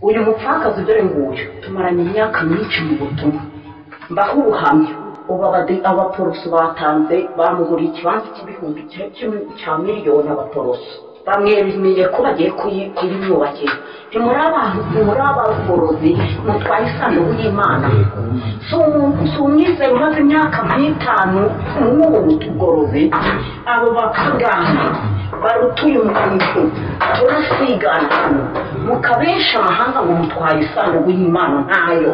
uyu mupfakazi dore nguyu tumaranye imyaka myinshi mu butumwa mbaho ubuhamya ubu abaporoso batanze bamuguriye ikibanza cy'ibihumbi cya miliyoni abaporoso bamwemeye ko bagiye kuyimwubakira ntimuri abantu ntimuri abaporozi mutwaye isanduku y'imana si umwizero umaze imyaka nk'itanu nk'ubu butugorozi abo bapagani barutuye umuntu turasigana mukabesha amahanga ngo mutwaye isanduku y'imana ntayo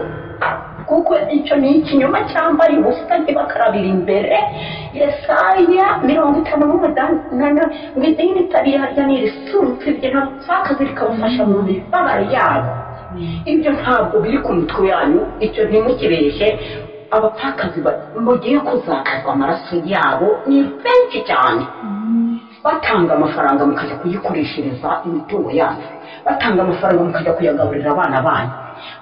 kuko icyo ni ikinyoma cyambara ubusa ntibakarabira imbere yesaya mirongo itanu n'umunani ngo idini rya nirisurutse ibyo ntabwo nsakazi rikabafasha mu mibabaro yabo ibyo ntabwo biri ku mitwe yanyu icyo ntimukibeshye abapfakazi mugiye kuzakazwa amaraso yabo ni benshi cyane batanga amafaranga mukajya kuyikoreshereza imitungo yanyu batanga amafaranga mukajya kuyagaburira abana banyu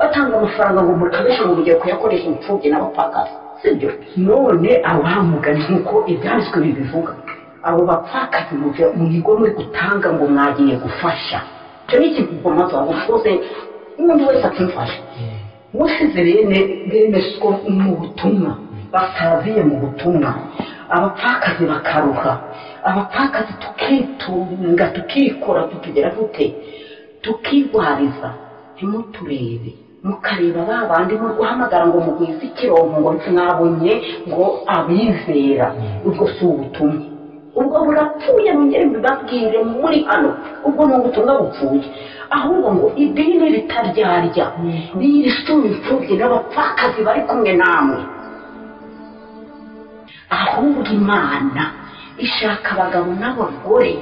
batanga amafaranga ngo mukoreshe ngo mugiye kuyakoresha imfubyi n'abapfakazi sibyo none abamugani nk'uko ibyanditswe bibivuga abo bapfakazi mu bigo muri gutanga ngo mwagiye gufasha icyo ni ikigomazo wabukoze n'undi wese akimfasha musize bene bene so mu butumwa basaziye mu butumwa abapfakazi bakaruha abapfakazi tukitunga tukikora tukigera dute tukirwariza ntimuturebe mukareba ba bandi mu guhamagara ngo mugwize ikironko ngo mwabonye ngo abizera ubwo si ubutumwa ubwo burapfuye mwongere mbibabwire muri hano ubwo ni ubutumwa bupfuye ahubwo ngo idini ritaryarya n'irisuma imfubyi n'abapfakazi bari kumwe namwe ahubwo imana ishaka abagabo n'abagore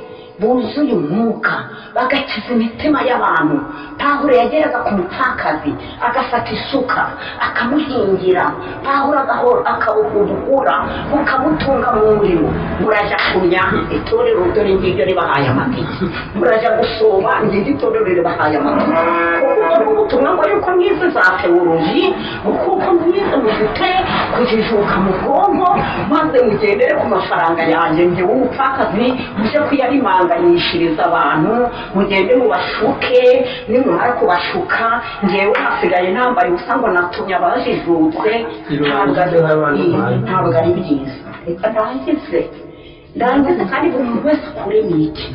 buzuye umwuka bagakiza imitima y'abantu pahuro yageraga ku mupfakazi agafata isuka akamuhingira pahuro agahora akabuhura bukamutunga mu murimo murajya kunya itorero dore ngiryo ribahaye amatike murajya gusoma ngiryo itorero ribahaye amatike kuko ubutumwa ngo yuko mwize za teoloji kuko mwize mufite kujijuka mu bwonko maze mugendere ku mafaranga yanjye ngewe ubupfakazi mujye kuyarimanga muganyishiriza abantu mugende mubashuke nimumara kubashuka ngewe hasigaye nambaye ubusa ngo natumye abajijutse ntabwo ari byiza reka ndangize ndangize kandi buri muntu wese akure mu iki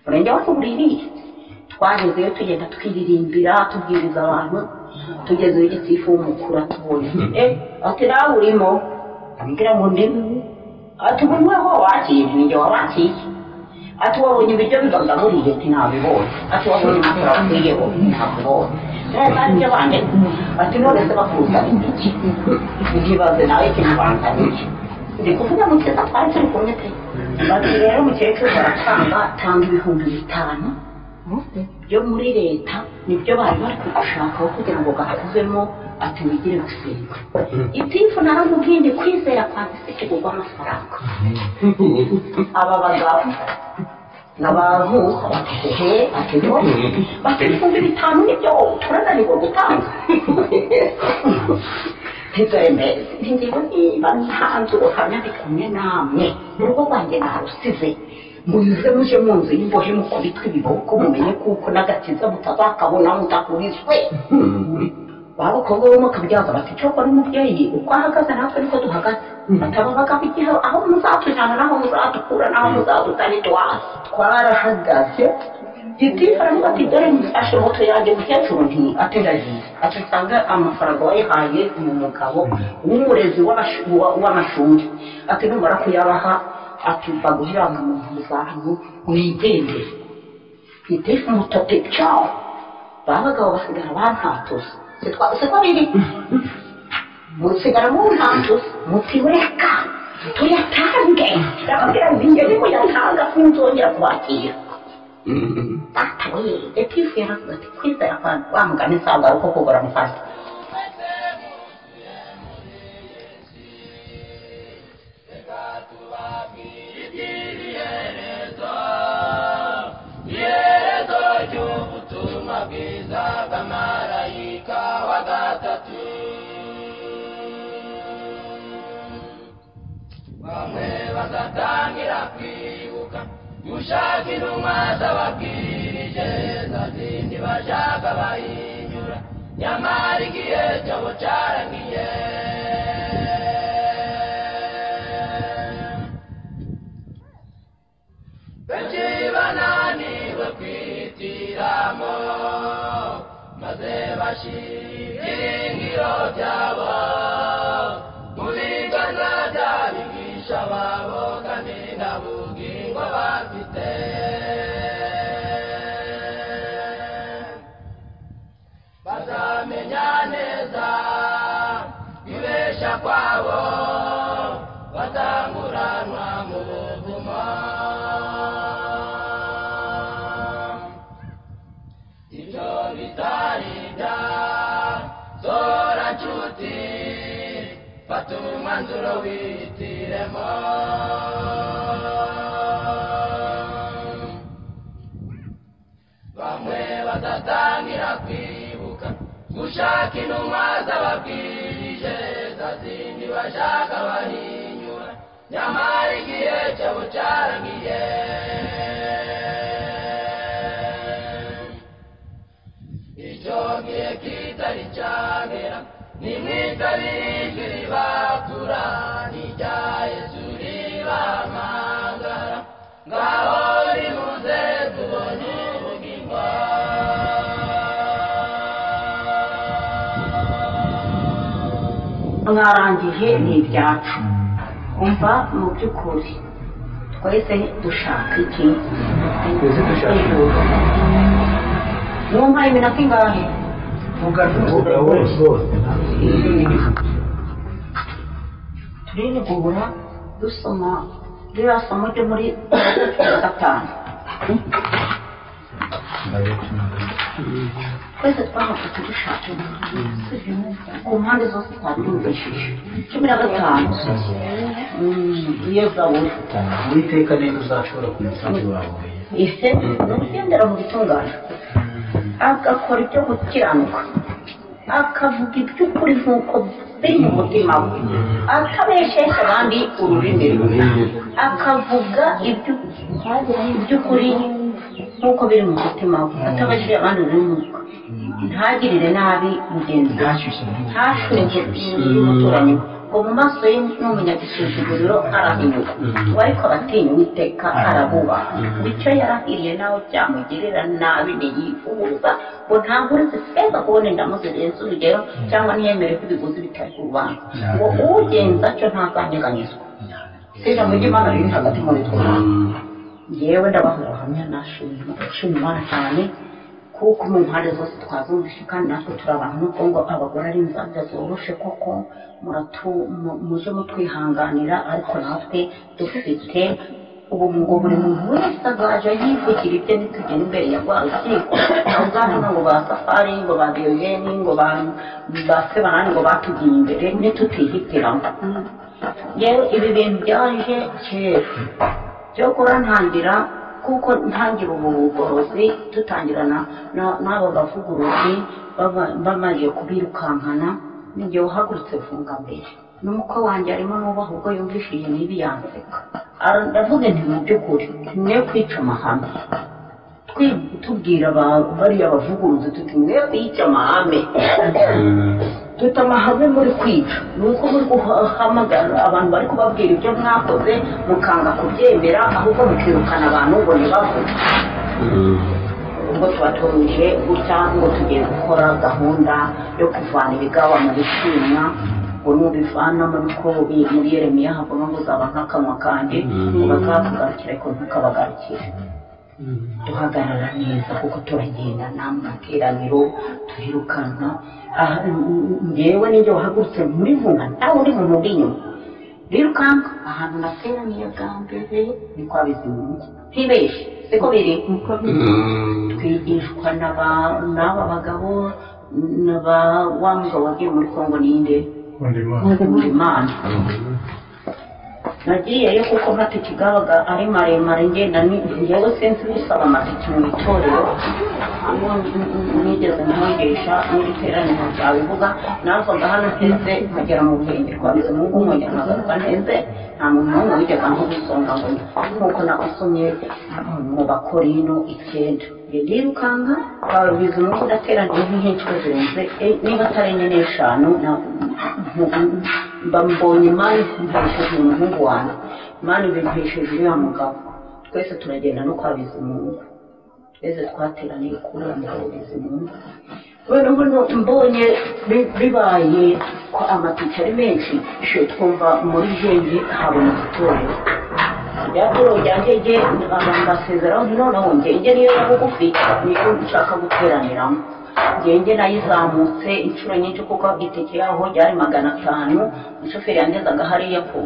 urenge aho tubuririye twagezeyo tugenda twiririmbira tubwiriza abantu tugezeyo igisifu w'umukuru atubuye ati nawe urimo ambwira ngo ndimo ati buri we ho wakiriye ninjye wabakiriye ati wabonye ibiryo bibagaburire ati ntabibonye ati wabonye impapuro wakuriyeho ntabibonye ntazanye ibyo bandika ati none se bakuzanira iki ntibaze nawe ikintu banzaniye ndi kuvuga mu kiza twari turi kumwe pe bati rero umukecuru baratanga tanga ibihumbi bitanu byo muri leta nibyo bari bari kugushakaho kugira ngo gakuzemo ati wigire gusenga itifu naramubwiye ndi kwizera kwanjye si kigurwa amafaranga aba bagabo ni abantu he ati none bati ibihumbi bitanu nibyo turananirwa gutanga ntizemeze ntigira niba ntanze ubuhamya ndi kumwe namwe urugo rwanjye narusize munyuze muje mu nzu y'imbohe mukubitwe ibiboko mumenye kuko n'agakiza mutazakabona mudahurizwe abakobwa bo mukabyaza bati cyo kwa n'umubyeyi uko ahagaze natwe niko duhagaze batababagaho igihe aho muzatujyana n'aho muzatukura n'aho muzadutana itwasi twarahagaze gitifu aravuga ati dore mfashe moto yanjye mukecuru nti ategagiye ati nsanga amafaranga wayihaye mu mugabo w'umurezi w'amashuri ati numara kuyabaha ati baguheranga mu mpuzantu wigendere gitifu mutote cyawo ba bagabo basigara bantatuza siko biri musigara muntantu muti reka tuyatange ndakabwira ngo njye ni muyatanga sinzongera kubakira data we etifu yaravuga ati kwizera kwa wa mugani nsanzwe ari uko kugura mufata iherezo ry'ubutumwa bwiza bw'amarayika wa gatatu bamwe bagatangira kwibuka gushaka intumwa zababwirije bashaka bahinyura nyamara igihe cyabo cyarangiye benshi bananiwe kwihitiramo maze bashyira ibyiringiro byabo mu biganza by'abigisha babo kandi nta bugingo bafite bazamenya neza ibeshya kwabo batanguranwa mu buvumo ibyo bitari bya zora nshuti fata umwanzuro wihitiremo bamwe badatangira kwibuka gushaka intumwa z'ababwirije za zindi bashaka bahinyura nyamara igihe cyabo cyarangiye icyo gihe kitari cyagera nimwitabire ijwi ribakura n'irya yesu ribamagara ngaho rimuze tubone ubugingo mwarangije ni ibyacu umva mu by'ukuri twese dushaka iki Twese dushaka iki? numva iminota ingahe vuga vuga wose wose turihugura dusoma ririya somo ryo muri gatanu twese twahafite dushaka ku mpande zose twabyumvishije cumi na gatanu iyo zabura uwiteka niba uzashobora kumusanzu wawe ise ni ugendera mu bitungane agakora ibyo gukiranuka akavuga iby'ukuri nk'uko biri mu mutima we atabeshesha abandi ururimi rwe akavuga ibyo- iby'ukuri nk'uko biri mu mutima we atabajije abandi ururimi rwe ntagirire nabi mugenzi we ntashyushye ntashuke umuturanyi we ngo mu maso ye n'umunyagisuzuguriro arahinyuka ngo ariko abatinya uwiteka arabubaha ngo icyo yarahiriye nawe byamugirira nabi ntiyifuza ngo ntagurize feza kubona indamu zirenze urugero cyangwa ntiyemere ko ibiguzi bitari ku rubanza ngo ugenza cyo ntazanyeganyizwa si ijambo ry'imana riri hagati muri twe yewe ndabaha ubuhamya nashima nshima imana cyane kuko mu mpande zose twazumvise kandi natwe turi abantu nubwo ngo abagore ari inzabya zoroshe koko muratu mu- muje mutwihanganira ariko natwe dufite ubu ngo buri muntu wese azaje yivugira ibye nitugera imbere ya rwa rukiko ntawuzabona ngo ba safari ngo ba biyogeni ngo ba ba sebanani ngo batugiye imbere nitutihitiramo rero ibi bintu byaje kera byo kurantangira kuko ntangira ubu bugorozi dutangira na- na- n'abo bavuguruzi baba- bamaze kubirukankana n'igihe uhagurutse vunga mbere n'umukwe wanjye arimo nubaha ubwo yumvise iyi mibi yanseka Ara- ndavuga nti mu by'ukuri mwe kwica amahame Twi- tubwira aba- bariya bavuguruzi tuti mwe kwica amahame dufite amahame muri kwica ni uko muri guhamagara abantu bari kubabwira ibyo mwakoze mukanga kubyemera ahubwo mukirukana abantu ngo ntibavuge ubwo tuba turumije gutya ngo tugiye gukora gahunda yo kuvana ibigawa mu bishimwa ngo nubivanamo niko biri muri yeremiya havamo ngo uzaba nk'akanwa kanjye ngo bazakugarukira ariko ntukabagarukire duhagarara neza kuko turagenda nta materaniro turirukanka aha ngewe n'ibyo wahagurutse muri vunga nawe uri muntu uri inyuma birukanka ahantu nateraniye bwa mbere ni kwa bizimungu ntibeshye siko biri twigishwa n'aba n'aba bagabo n'aba wa mugabo wagiye muri kongo ninde imana nagiyeyo kuko amatike gabaga ari maremare ngenda ni- njyewe sinzi gusaba amatike mu itorero hano nigeze kumwigisha muri iteraniro byabivuga nazaga hano nteze nkagera mu rwenge rwa bizimungu nkongera nkagaruka nteze nta muntu n'umwe wigeze nk'ubisonga ngo nk'uko nabasomye mu bakorino icyenda njye ndirukanka barubizi mu ndateraniye nk'inshuro zirenze e- niba atari enye n'eshanu na- mbambonye imana impesheje umuhungu wanjye imana ibimpesheje uriya mugabo twese turagenda no kwa bizimungu twese twateraniye kuri uwo mugabo bizimungu kubera ubu no- mbonye bi- bibaye ko amatike ari menshi she twumva muri jenge habonetse itorero ryatorero rya jenge abantu basezeraho nti noneho jenge niyo ya bugufi niyo nshaka guteraniramo jenge nayizamutse inshuro nyinshi kuko itike yaho ryari magana atanu umushoferi yangezaga hariya ku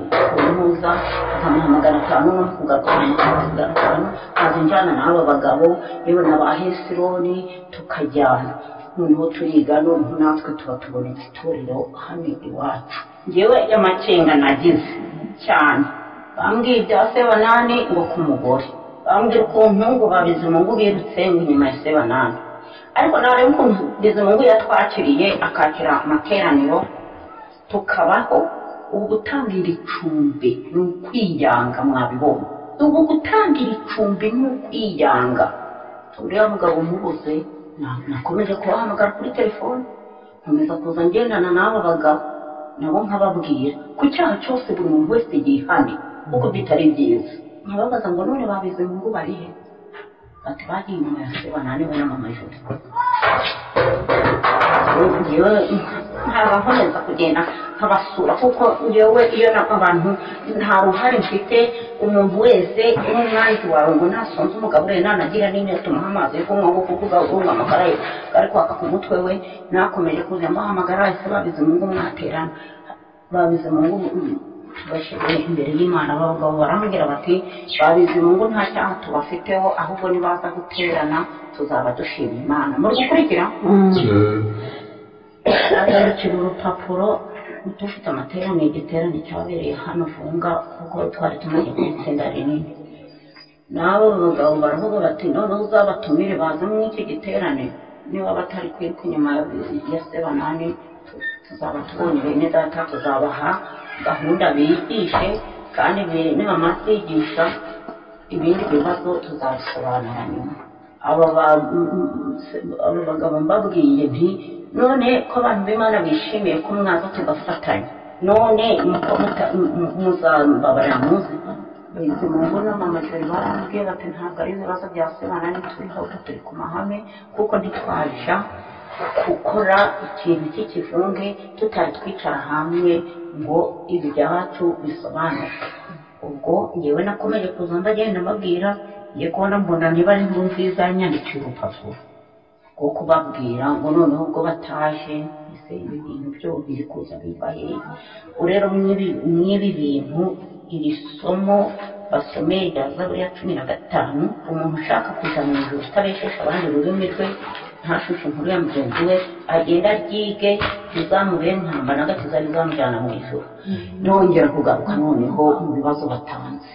ntuza nkamuha magana atanu no kugaruka magana atanu nkaza njyana n'aba bagabo yewe na ba hesironi tukajyana noneho turiga noneho natwe tuba tubonetse itorero hano iwacu ngewe amakenga nagize cyane bambwiye ibya sebanani ngo ku mugore bambwira ukuntu ngo babizimungu birutse inyuma ya sebanani ariko nareba ukuntu bizimungu yatwakiriye akakira amateraniro tukabaho ubu gutangira icumbi ni ukwiyanga mwabibonye ubu gutangira icumbi ni ukwiyanga uriya mugabo umubuze na- nakomeje kubahamagara kuri telefone nkomeza kuza ngendana n'aba bagabo nabo nkababwira ku cyaha cyose buri muntu wese yihane kuko bitari byiza nkababaza ngo none babize mu ngo barihe bati bagiye inyuma ya seba naniwe n'amamajoro njyewe nkaba nkomeza kugenda nkabasura kuko njyewe iyo na abantu nta ruhare mfite umuntu wese nk'umwanzi wawe ngo nasonze umugabo ure nanagira n'inyota umuha amazi yo kunywa ngo kuko ugaburunga amakara ye ari kwaka ku mutwe we nakomeje kuza muhamagara wese babize mu ngo mwaterana babize mu ngo bashyira imbere y'imana abagabo barambwira bati babize mu ngo nta cyaha tubafiteho ahubwo nibaza guterana tuzaba dushima imana muri gukurikira agarukira urupapuro dufite amateraniro igiterane cyabereye hano vunga kuko twari tumaze mu itsinda rinini n'abo bagabo baravuga bati noneho uzabatumire baze muri iki giterane niba batari kwiruka inyuma ya sebanani tuzaba tubonye bene data tuzabaha gahunda bigishe kandi bi- nibamara kwigisha ibindi bibazo tuzabisobanura nyuma aba ba- m- m- se- aba bagabo mbabwiye nti none ko abantu b'imana bishimiye ko mwaza tugafatanya none muko muta- mu- mu- muzambabarira muze bizi mu ngo n'amamajeri barambwiye bati ntabwo ari ibibazo bya sebana ntituriho turi ku mahame kuko ntitwaja gukora ikintu cy'ikivunge tutari twicara hamwe ngo ibi byacu bisobanuke ubwo ngewe nakomeje kuza ndagenda mbabwira ngiye kubona mbona niba ari inkuru nziza nyandikira urupapuro rwo kubabwira ngo noneho ubwo bataje ese ibi bintu byo biri kuza bibaye ubu rero mw'ibi mw'ibi bintu iri somo basomeye rya zaburi ya cumi na gatanu umuntu ushaka kuja mu ijuru utabeshesha abandi ururimi rwe ntashushe inkuru ya mugenzi we agenda ryige rizamubere ntamba na gato izaba izamujyana mu ijuru nongera kugaruka noneho mu bibazo batanze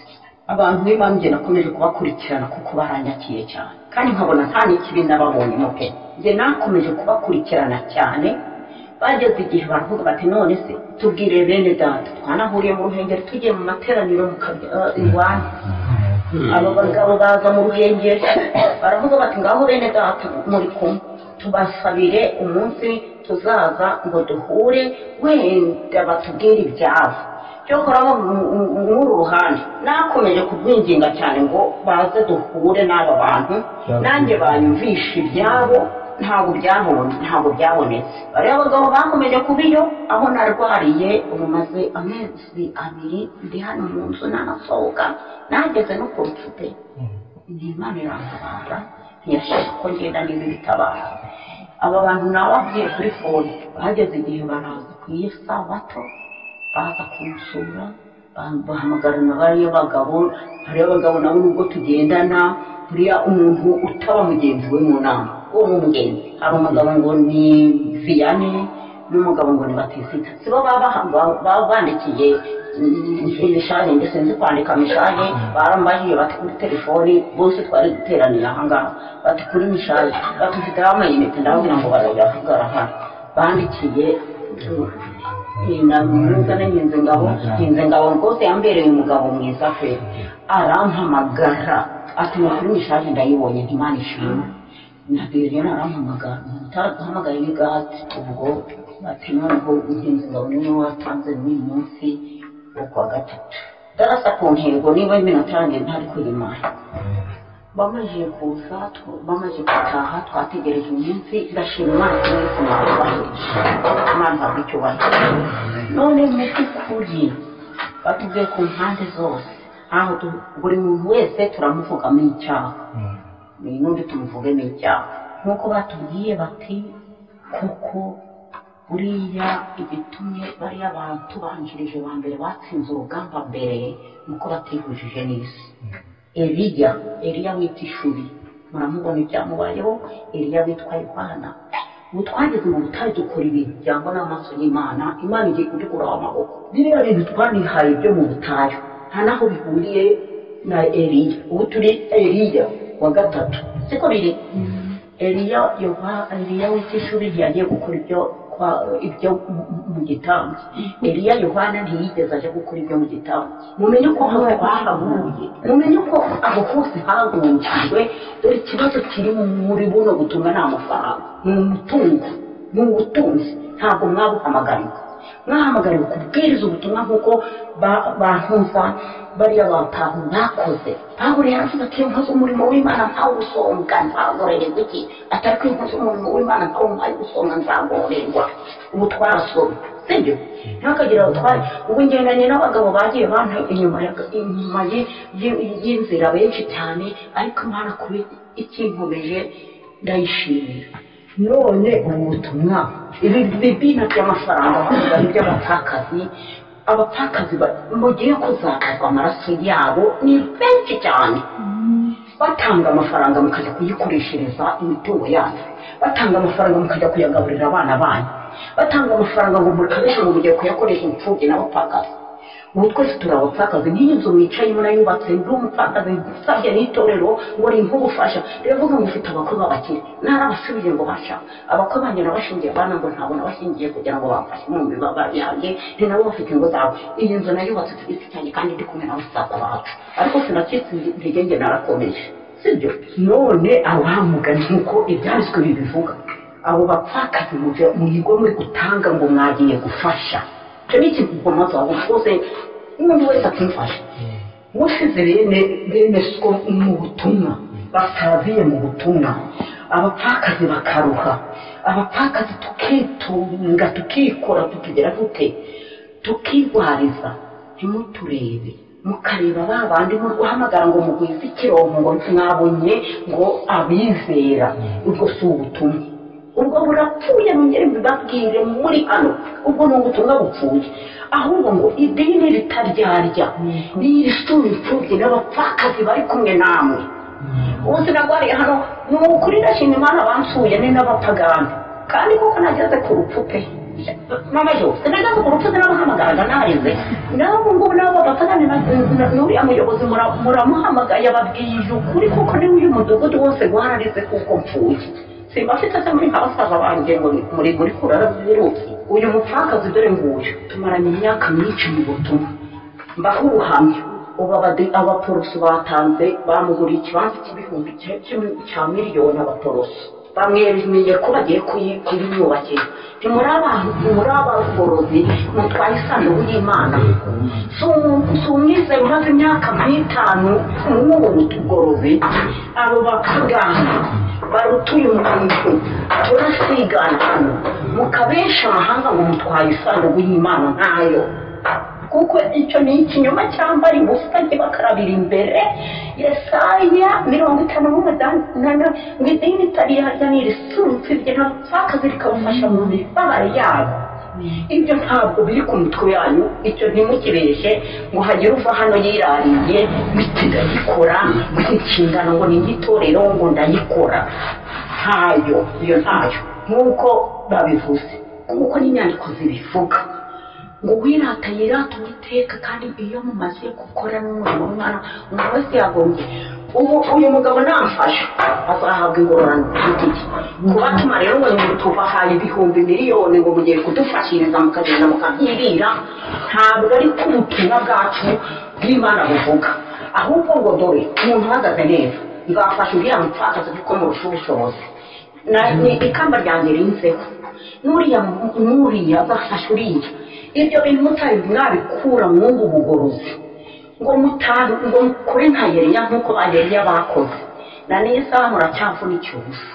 abantu b'imana njye nakomeje kubakurikirana kuko baranyakiye cyane kandi nkabona nta n'ikibi nababonyemo pe njye nakomeje kubakurikirana cyane bageze igihe baravuga bati none se tubwire bene data twanahuriye mu ruhengeri tugiye mu materaniro mu kabya- eh, iwanyu abo bagabo baza mu ruhengeri baravuga bati ngaho bene data muri kumwe tubasabire umunsi tuzaza ngo duhure wenda batubwire ibyabo cyokoraho muri ruhande nakomeje kubwinginga cyane ngo baze duhure n'aba bantu nanjye banyumvisha ibyabo ntabwo byabonye ntabwo byabonetse bariya abagabo bakomeje kuba iyo aho narwariye ubu maze amezi abiri ndi hano mu nzu nanasohoka nageze no ku mfute ni imana irantabara ntiyashaka ko ngenda niba ibitabara aba bantu nababwiye kuri fone bageze igihe baraza ku iyo sabato baza kunsura ba- bahamagarana bariya bagabo bariya bagabo nabo nubwo tugendana buriya umuntu utaba mugenzi we mu nama uwo ni umugenzi hari umugabo ngo ni viyane n'umugabo ngo ni batisiga si bo baba baha- baba bandikiye imishaje ndetse nzi kwandika mishaje barambahiye bati kuri telefoni bose twari guteranira ahangaha bati kuri mishaje bati mfite amayinite ndababwira ngo barayavugara hano bandikiye namuza n'ingenzi ngabo ngenzi ngabo rwose yambereye umugabo mwiza pe arampamagara ati makuru mishaje ndayibonye ntimana ishimwe nabereye narampamagara utaraduhamagaye n'igati ubwo ati noneho ngenzi ngabo niwe watanze n'uyu munsi wo kuwa gatatu darasa ku ntego niba iminota yanjye ntari kuyimara bamaze kuza tw- bamaze gutaha twategereje iminsi ndashima imana ko mwese mwabubahirije imana ihabwa icyubahiro none mu by'ukuri batubwiye ku mpande zose ntaho tu- buri muntu wese turamuvugamo icyaha ni n'undi tumuvugemo icyaha nk'uko batubwiye bati kuko buriya igitumye bariya abantu tubanjirije ba mbere batsinze urugamba mbere nuko batihujije n'isi Eliya, Eliya witwa Ishuri, muramubona ibyamubayeho, Eliya witwa Yohana. Ubu twageze mu butayu dukora ibintu byangwa n'amaso y'Imana, Imana igiye kudukuraho amaboko. Biriya bintu twanihaye byo mu butayu, nta n'aho bihuriye na Eliya. Ubu turi Eliya wa gatatu, siko biri? Eliya, Yoha- Eliya witwa Ishuri ntiyagiye gukora ibyo kwa- ibyo mu- mu- mu gitambo. Eliya Yohana ntiyigeze aje gukora ibyo mu gitambo. Mumenye ko aho twahaguye, mumenye ko aho hose hagungijwe, dore ikibazo kiri muri buno butumwa ni amafaranga, ni umutungo, ni ubutunzi, ntabwo mwabuhamagariwe. Mwahamagariwe kubwiriza ubutumwa nk'uko ba- bantuza bariya bantu bakoze. Pawulo yaravuze ati iyo nkoze umurimo w'Imana ntawusonga nzagorererwa iki? Atari ko iyo nkoze umurimo w'Imana ntawumpaye gusonga nzagorerwa. Ubu twarasomye, sibyo? ntihakagire abatware ubu ngendanye n'abagabo bagiye banta inyuma ya- inyuma ye- ye- y'inzira benshi cyane ariko imana kuba ikinkomeje ndayishimira none ubu butumwa ibi bibina by'amafaranga bavuga ni iby'abapfakazi abapfakazi ba- mugiye kuzakazwa amaraso yabo ni benshi cyane batanga amafaranga mukajya kuyikoreshereza imitungo yanyu batanga amafaranga mukajya kuyagaburira abana banyu batanga amafaranga ngo mukoreshe ngo mujye kuyakoresha imfubyi n'abapfakazi ubu twese turi abapfakazi nk'iyi nzu mwicayemo nayubatse ndi umupfakazi usabye n'itorero ngo rimpe ubufasha riravuga ngo ufite abakwe b'abakire narabasubije ngo basha abakwe banjye nabashingiye bana ngo ntabwo nabashingiye kugira ngo bamfashe mu mibabaro yanjye ni nabo bafite ingo zabo iyi nzu nayubatse ku giti cyanjye kandi ndi kumwe n'abasaza bacu ariko sinakitsinzige njye narakomeje sibyo none abamugani nk'uko ibyanditswe bibivuga abo bapfakazi mujye- muhirwe muri gutanga ngo mwagiye gufasha icyo ni ikivugomo zawe rwose n'undi wese akimfasha wasize bene bene so mu butumwa basaziye mu butumwa abapfakazi bakaruha abapfakazi tukitunga tukikora tukigera dute tukirwariza ntimuturebe mukareba ba bandi mu guhamagara ngo mugwize ikironko ngo mwabonye ngo abizera ubwo si ubutumwa ubwo burapfuye mwongere mbibabwire muri hano ubwo ni ubutumwa bupfuye ahubwo ngo idini ritaryarya ni irisura imfubyi n'abapfakazi bari kumwe namwe ubu sinagwariye hano ni ukuri ndashima imana bansuye ni n'abapagani kandi koko nageze ku rupfu pe mama yo sinageze ku rupfu sinamuhamagaraga nareze nabo ngubu nabo bapagani na- n'uriya muyobozi mura- muramuhamagaye ababwirije ukuri kuko niwe uyu mudugudu wose gwararize kuko mpfuye simba afite se muri nka basaza banjye ngo ni- muri muri kurara zirutse uyu mupfakazi dore nguyu tumaranye imyaka myinshi mu butumwa mbaho ubuhamya ubu abadi- abaporoso batanze bamuguriye ikibanza cy'ibihumbi cya- cya- cya miliyoni abaporoso bamwemeje ko bagiye kuyi- kuyiyubakira ntimuri abantu muri abagorozi mutwaye isanduku y'imana sumwize maze imyaka nk'itanu muri ubu bugorozi abo bapagani barutuye umuntu turasigana mukabesha amahanga ngo mutwaye isanduku y'imana ntayo kuko icyo ni ikinyoma cyambara ubusa kibakarabira imbere yesaya mirongo itanu n'umunani ngo idini itariyarya ni irisunitse ibyo ntabupfakazi rikabafasha mu mibabaro yabo ibyo ntabwo biri ku mitwe yanyu icyo ntimukibeshe ngo hagire uva hano yirariye biti ndayikora ngo inshingano ngo ni itorero ngo ndayikora ntayo iyo ntayo nk'uko babivuze kuko n'inyandiko zibivuga ngo wirata yirata uwiteka kandi iyo mumaze gukora n'umurimo w'umwana umuntu wese yagombye ubu uyu mugabo namfasha azahabwa ingororano ku giti cye kubatuma rero ngo ngo tubahaye ibihumbi miliyoni ngo mugiye kudufashiriza mukagenda mukabyirira ntabwo ari ko ubutumwa bwacu bw'imana buvuga ahubwo ngo dore umuntu uhagaze neza nzafasha uriya mupfakazi kuko murusha ubushobozi Na- ni ikamba ryanjye rinzeho n'uriya mu- n'uriya azafasha uriya ibyo bintu mutari mwabikura mwungu ubugorozi ngo mutabi ngo mukore nka yeriya nk'uko ba yeriya bakoze na n'iyi saha muracyavunikiye ubusa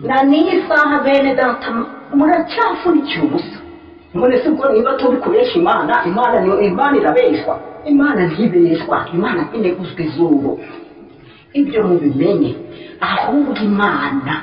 na n'iyi saha bene data muracyavunikiye ubusa none se ubwo niba turi kubeshya imana imana ni imana irabeshwa imana ntibeshwa imana ineguzwa izuru ibyo mubimenye ahubwo imana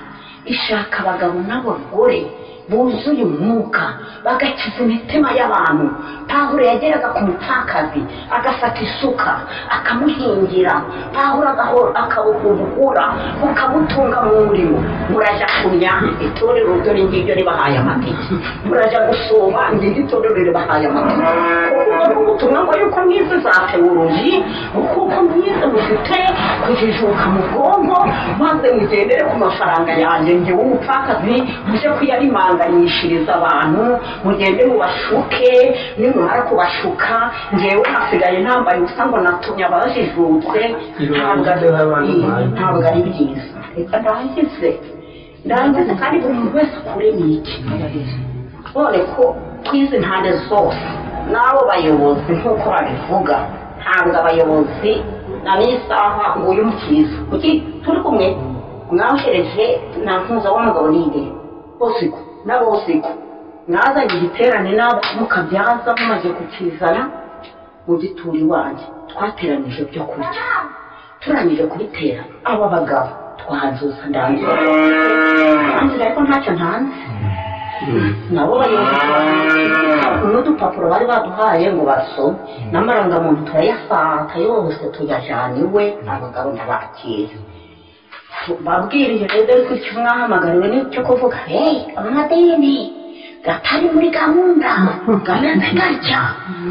ishaka abagabo n'abagore buzuye umwuka bagakiza imitima y'abantu pahuro yageraga ku mupfakazi agafata isuka akamuhingira pahuro agahora- akabuhura bukabutunga mu murimo murajya kumya itorero ryo ni ngiryo ribahaye amatike murajya gusoma ngiryo itorero ribahaye amatike kuko ni ubutumwa ngo yuko mwize za tewoloji kuko mwize mufite kujijuka mu bwonko maze mugendere ku mafaranga yanjye ngewe umupfakazi mujye kuyarimanganyishiriza abantu mugende mubashuke nimumara kubashuka ngewe hasigaye nambaye ubusa ngo natumye abajijutse ntabwo ari- ntabwo ari byiza reka ndangize ndangize kandi buri muntu wese akure n'iki none ko ku izi ntande zose n'abo bayobozi nk'uko babivuga ntabwo abayobozi na n'isaha ngo uyu mukiza kuki turi kumwe mwahereje na mpuza w'umugabo n'indi bosiko na bosiko mwazanye igiterane nabo mukabyaza mumaze kukizana mu gituri iwanjye twateranije byo kurya turangije kubitera aba bagabo twazuza ndangiza ndangiza ariko ntacyo ntanze nabo bayobozi n'udupapuro bari baduhaye ngo basome n'amarangamuntu turayafata yose tuyajyana iwe abagabo ntabakira babwirije rero gutyo mwahamagariwe n'icyo kuvuga hey amadini gatari muri gahunda gameze gatya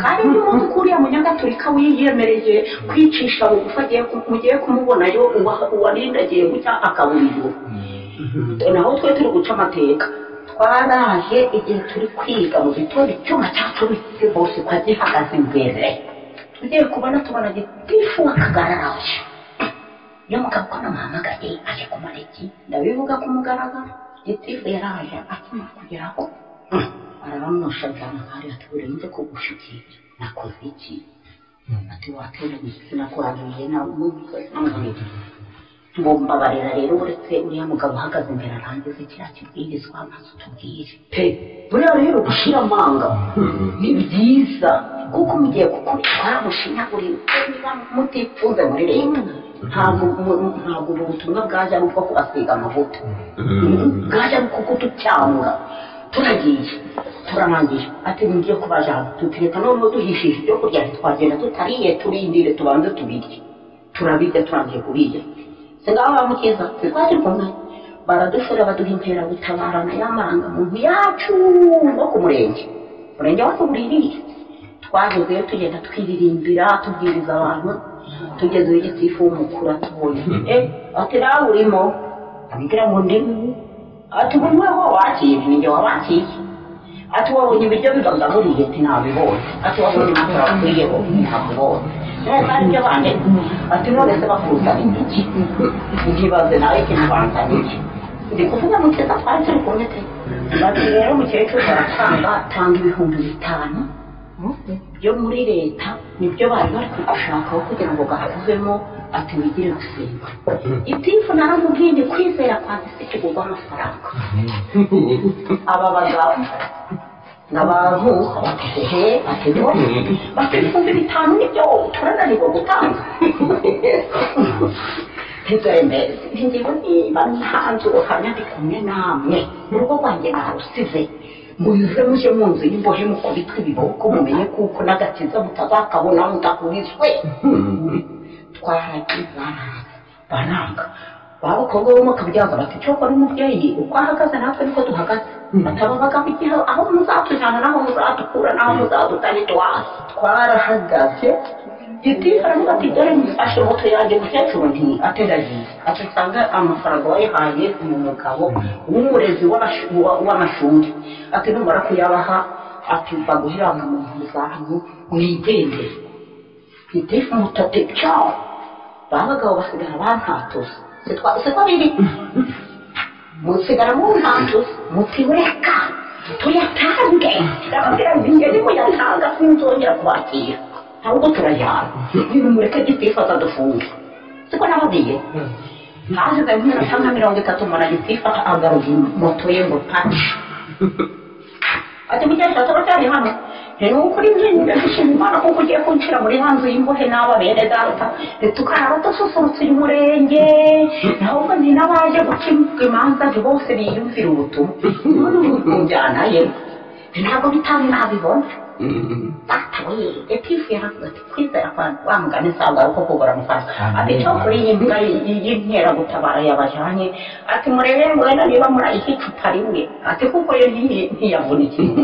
kandi n'umuntu ukuriye mu nyagaturika wiyemereye kwicisha bugufi agiye ku- mugiye kumubonayo uwa- uwarindagiye gutya akaburirwa naho twe turi guca amateka twaraje igihe turi kwiga mu gitondo icyuma cyacu bifite bose ko gihagaze imbere tugiye kubona tubona gitifu wakagararaje iyo mugabo ko namuhamagaye aje kumara iki ndabivuga ku mugaragaro gitifu yaraje akimara kugeraho hmm, arabamusha njyana ahari ati urenze kugushikira nakoze iki ati wateranye igitsina kwaruye namubiye ngo mbabarira rero uretse uriya mugabo uhagaze imbere arangiza kiriya kibwirizwa amaze utubwire pe buriya rero gushyira amanga ni byiza kuko mugiye gukurikira mushinyagurira niba mutifunze muri leta ntabwo mu- mu- ntabwo ubu butumwa bwaje ari ubwo kubasiga amavuta bwaje ari kuko ducyanga turagiye turarangiye ati ngiye kubajana tutireka noneho duhishije ibyo kurya ntitwagenda tutariye turindire tubanze tubirye turabirya turangiye kubirya ngaho bamukiza twari kumwe baradusura baduha inkeragutabara y'amanga muntu yacu no ku murenge umurenge wose ubuririye twagezeyo tugenda twiririmbira tubwiriza abantu tugezeyo igitifu w'umukuru atubonye eh ati nawe urimo abibwira ngo ndimo ati buri we wabakiriye ninjye wabakiriye ati wabonye ibiryo bibagaburiye ati ntabibonye ati wabonye imyaka bakwiyeho ntabibonye none bari ibyo bande ati none se bakuzana iki ntibaze nawe ikimubanzana iki ndi kuvuga mukeza twari turi kumwe te bati rero mukecuru baratanga atanga ibihumbi bitanu byo muri leta nibyo bari bari kugushakaho kugira ngo gakuvemo ati wigire gusenga itifu naramubwiye ndi kwizera kwa se kigurwa amafaranga aba bagabo ni abantu batehe batego bakifumbi bitanu nibyo turananirwa gutanga ntizemere ntigiwe niba ntanze uruhamya ndi kumwe namwe mu rugo rwanjye narusize muze mujye mu nzu y'imbohe mukubitwe ibiboko mumenye kuko n'agakiza mutazakabona mudakubiswe twahagiza baranga baba abakobwa bo mukabyaza bati cyo kora umubyeyi uko ahagaze natwe niko duhagaze batababaga kugira aho muzatujyana n'aho muzadukura n'aho muzadutari twasi twarahagaze giti aravuga ati dore mfashe moto yanjye mukecuru nti ateragiye ati usanga amafaranga wayihaye uyu mugabo w'umurezi w'abash- wa- w'amashuri ati numara kuyabaha ati mva guherana mu ntoki zanyu mwigendere niteka mutate cyawo ba bagabo basigara bantatuza se twabiri musigara muntantuza muti reka tuyatange ndababwira nti njye ndimo yatanga sinzongera kubakira ahubwo turayana nimumureke gitifu azadufunge siko nababwiye hashize nk'iminota nka mirongo itatu mbona gitifu agaruza moto ye ngo paci ati mukecuru turacyari hano ni ukuri njye ndashima imana kuko ugiye kunshyira muri ya nzu y'imbohe n'aba bene data tukaraba dususurutse uyu murenge ahubwo ni n'abaje guca imanza nti bose biyumvira ubutumwa none ubu njyana ye ntabwo bitari nabibona data we etifu yaravuga ati kwizera kwa wa mugani nsabwa kuko kugura mufasha ati cyo kuri iyi mbwa y'inkeragutabara yabajyanye ati murebe ngo wenda niba murayiha icupa rimwe ati kuko yo ntiyi- ntiyavuna ikintu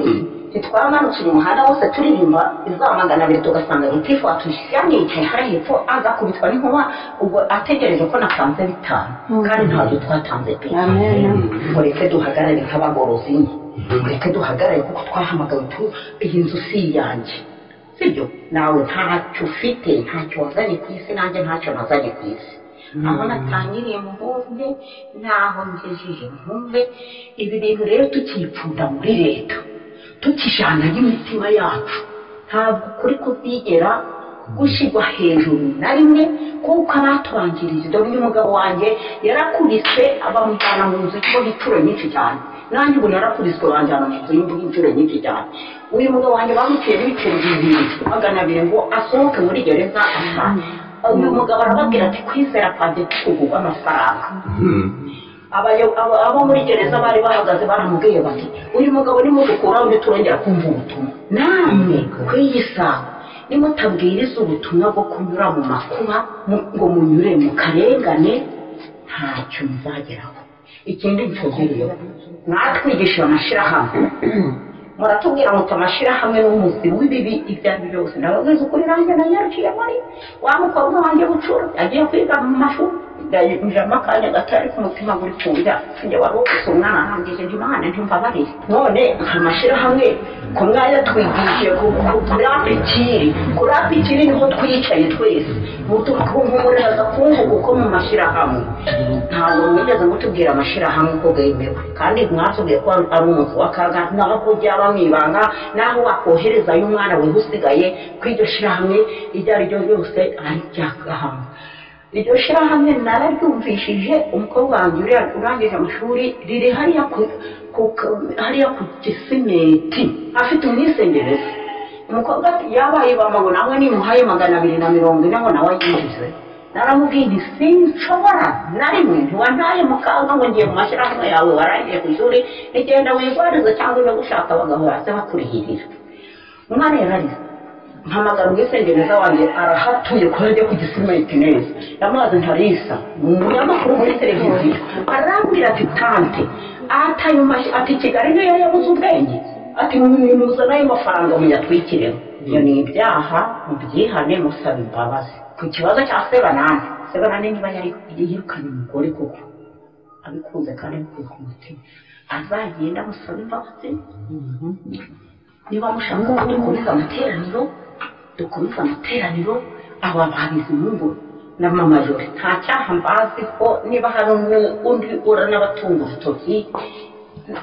ntitwamanutse uyu muhanda wose turirimba izamagana abiri tugasanga gitifu watushyira nicaye hariya hepfo aza kubitwa n'inkuba ubwo ategereje ko natanze bitanu kandi ntabwo twatanze pe mureke duhagarare nk'abagorozi nyine mureke duhagarare kuko twahamagawe tu iyi nzu si iyanjye sibyo nawe ntacyo ufite ntacyo wazanye ku isi nanjye ntacyo nazanye ku isi aho natangiriye muhumbe n'aho ngejeje muhumbe ibi bintu rero tukipfunda muri leta tukijyana n'imitima yacu ntabwo kuri kubyigera gushyirwa hejuru na rimwe kuko abatubanjirije dore uyu mugabo wanjye yarakubiswe bamujyana mu nzu y'imbohe inshuro nyinshi cyane nanjye ubu narakubiswe banjyana mu nzu y'imbohe inshuro nyinshi cyane uyu mugabo wanjye bamuciye ibiceri bibiri magana abiri ngo asohoke muri gereza asanga uyu mugabo arababwira ati kwizera kwanjye kuguha amafaranga Abayo- aba- abo muri gereza bari bahagaze baramubwiye bati uyu mugabo nimudukuraho ntiturongera kumva ubutumwa namwe ku iyi saha nimutabwiriza ubutumwa bwo kunyura mu makuba mu- ngo munyure mu karengane ntacyo muzageraho ikindi nsubiriyeho mwatwigishije amashyirahamwe muratubwira muti amashyirahamwe n'umuzi w'ibibi ibyo ari byo byose ndababwiza ukuri nanjye nanyarukiye muri wa mukobwa wanjye bucura agiye kwiga mu mashuri ndajamo akanya gato ariko umutima guri kurya njye wari ufite umwana arangije nti mwana ntimbabarire none amashyirahamwe ku mwanya twigishije kuri apikiri kuri apikiri niho twicaye twese mutukumurira agakungu kuko mu mashyirahamwe ntabwo mwigeze mutubwira amashyirahamwe ko bwemewe kandi mwatubwiye ko ari umuntu w'akaga naho ko byaba mu ibanga naho wakoherezayo umwana we usigaye ko iryo shyirahamwe iryo ari ryo ryose ari iry'agahanga iryo shyirahamwe nararyumvishije umukobwa wanjye uriya urangije amashuri riri hariya ku ku- hariya ku gisimenti afite umwisengerezi umukobwa ati yabaye mama ngo nawe nimuhaye magana abiri na mirongo ine ngo nawe yinjize naramubwiye nti sinshobora na rimwe ntiwantaye mu kaga ngo ngiye mu mashyirahamwe yawe warangiye ku ishuri nigenda wigwarize cyangwa uje gushaka abagabo baza bakurihirira umwana yararize mpamagara ubwisengereza wanjye arahatuye ko yajya ku gisimenti neza yamaze ntarisa ni umunyamakuru muri televiziyo arambwira ati tante atayo mashyi ati kigali niyo yabuze ubwenge ati nimuzane ayo mafaranga muyatwikireho ibyo ni ibyaha mubyihane musaba imbabazi ku kibazo cya sebanani sebanani niba yari yirukanye umugore koko abikunze kandi abikuye ku mutima azagenda amusaba imbabazi niba mushaka ko dukomeza amateraniro dukomeza amateraniro aba babizi mungo na mama jore nta cyaha mbazi ko niba hari umwe undi ura n'abatunga urutoki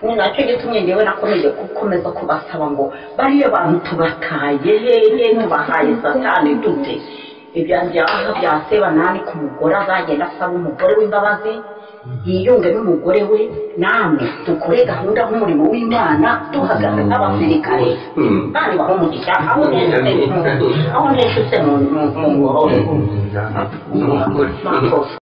ni nacyo gitumye njyewe nakomeje gukomeza kubasaba ngo bariya bantu tubataye hehe tubahaye satani dute ibya byaha bya sebanani ku mugore azagenda asaba umugore w'imbabazi yiyunge n'umugore we namwe dukore gahunda nk'umurimo w'imana duhagaze nk'abasirikare kandi barumugisha aho neshutse mu- aho neshutse mu mu- mu ngororero Umugore. Makosa.